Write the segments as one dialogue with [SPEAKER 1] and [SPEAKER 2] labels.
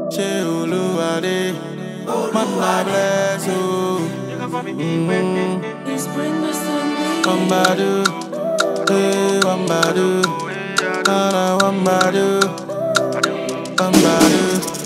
[SPEAKER 1] ṣé olúwadé mọ́nà bless o. Wambadu, eh, wambadu, nana wambadu, wambadu.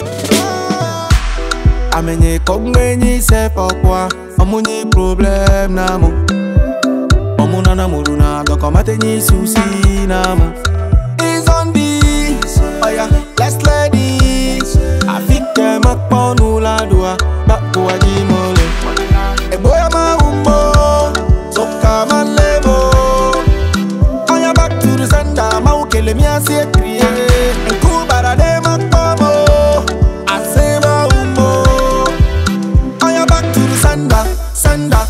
[SPEAKER 1] Amenye kogmenyi se pokwa, omunyi problem namu. Omuna na muruna, dokomate nyi susi namu. Is on this, oh yeah, let's let this. Afike makponu la dua, bakwa jimole. Eboya maumbo, soka malebo. Aya back to the sender, maukele mi asie kriye. Nkubara de makpomo, asema umbo. Aya back to the sender, sender.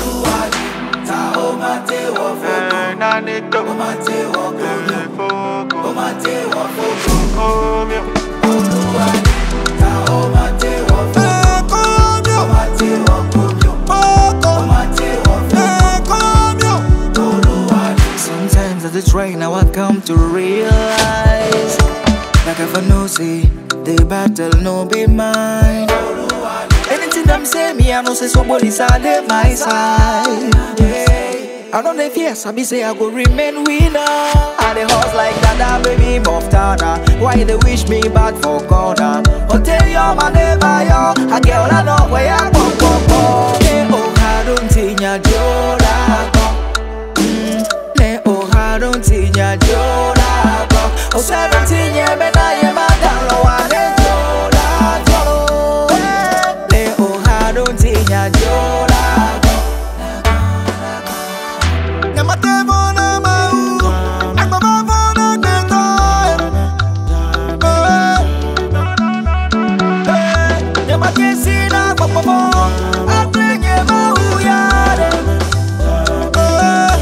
[SPEAKER 1] Eh, komyo, poko. Eh, komyo.
[SPEAKER 2] Sometimes at the train now I come to realize Like if I know say the battle no be mine Anything them say me I know say somebody's on my side yeah. I know they fear some me say I go remain winner And the horse like that baby Moftana Why they wish me bad for corner Hotel yo my neighbor yo A girl I know where I go go go Yeah oh I don't think ya jola go ne oharon tinya jola go o seven tinya bena ye madalo wa ne jola go ne oharon tinya jola go
[SPEAKER 1] Nyamate bona mau, agbaba bona neto. Eh,
[SPEAKER 2] nyamake sina popopo atrenye mau yare
[SPEAKER 1] eh.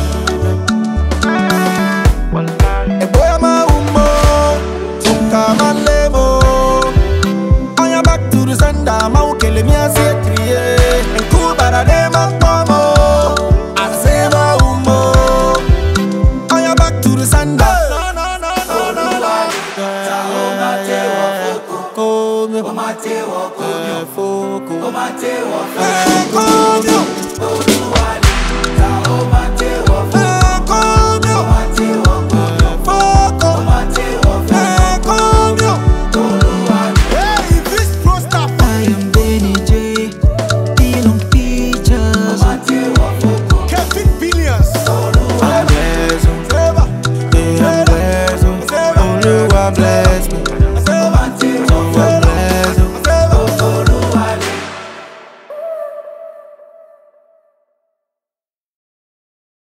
[SPEAKER 1] Eboya maumbo, soka malebo. Aya back to the sender, maukele mi asie kriye. Nkubara de makpomo, asema umbo. Aya back to the sender. No, no, no, no, no, no. Komyo. Eh, foko. Eh, komyo.